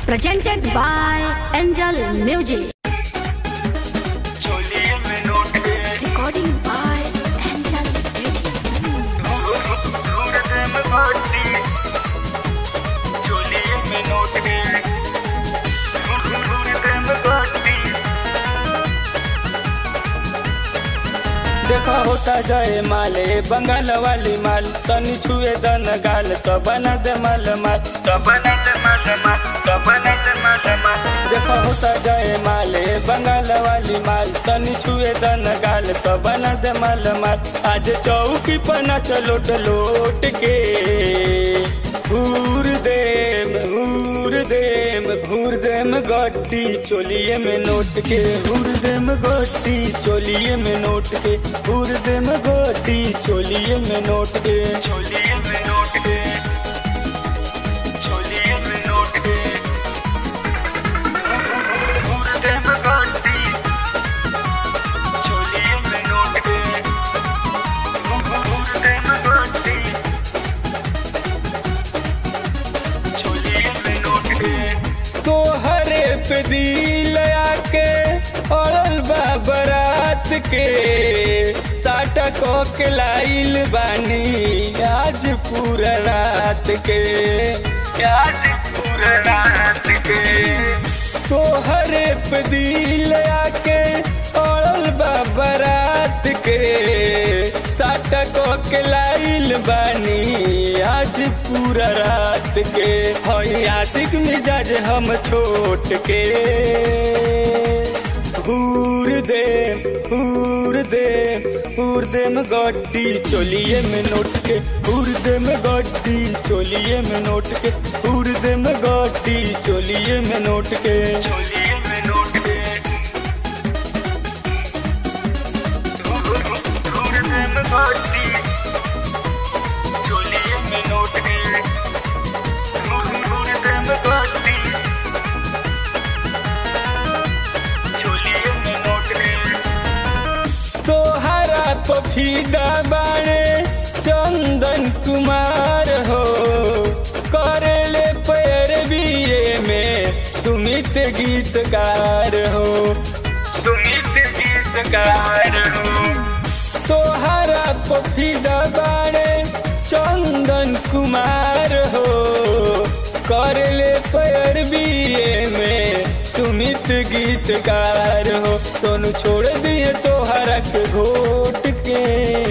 presented by Angel Music. चोलिए में note के Recording by Angel Music. ढूंढ दे में भर्ती चोलिए में नोट के ढूंढ दे में भर्ती देखा होता जाए माले बंगाल वाली माल तनी छुए दन गाल तो बना दे माल माल तो बना दे माल माल तो बना दे माल माल देखा होता जाए माले बंगाल वाली माल तनी छुए दन गाल तो बना दे माल माल आज चौकी पर नाच लोट लोट के घूर देम घूर देम घूर देम गड्डी चोलिए में नोट के घूर देम गड्डी चोलिए में नोट के घूर देम गड्डी चोलिए में नोट के चोलिए में नोट के चोलिए में नोट के ढूंढ दे में भर्ती चोलिए में नोट के ढूंढ दे में भर्ती चोलिए में नोट के तो हरे पे दिल आके अड़ल बा बरात के साटा को के लाइल बानी आज पूरा रात के आज पूरा रात के तो हरे पे दिल आके अड़ल बा बरात के साटा को के लाइल बानी आज पूरा रात के हई आशिक मिजाज हम छोट के हूर दे हूर दे हूर दे में गड्डी चोलिए में नोट के हूर दे में गड्डी चोलिए में नोट के हूर दे में गड्डी चोलिए में नोट के चोलिए में नोट के ढूंढ दे में भर्ती चोलिए में नोट के ढूंढ दे में भर्ती चोलिए में नोट के तोहरा पफीदा बाणे चंदन कुमार हो करेले पैर बीए में सुमित गीतकार हो सुमित गीतकार हो तोहरा पफीदा बाणे चंदन कुमार हो करले पैर बीए में सुमित गीतकार हो सोनू छोड़ दिए तोहरा के घोट के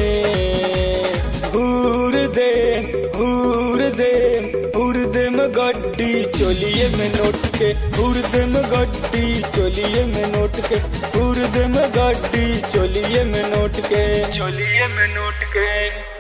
हूर दे हूर दे हूर दे में गड्डी चोलिए में नोट के हूर दे में गड्डी चोलिए में नोट के हूर दे में गड्डी चोलिए में नोट के चोलिए में नोट के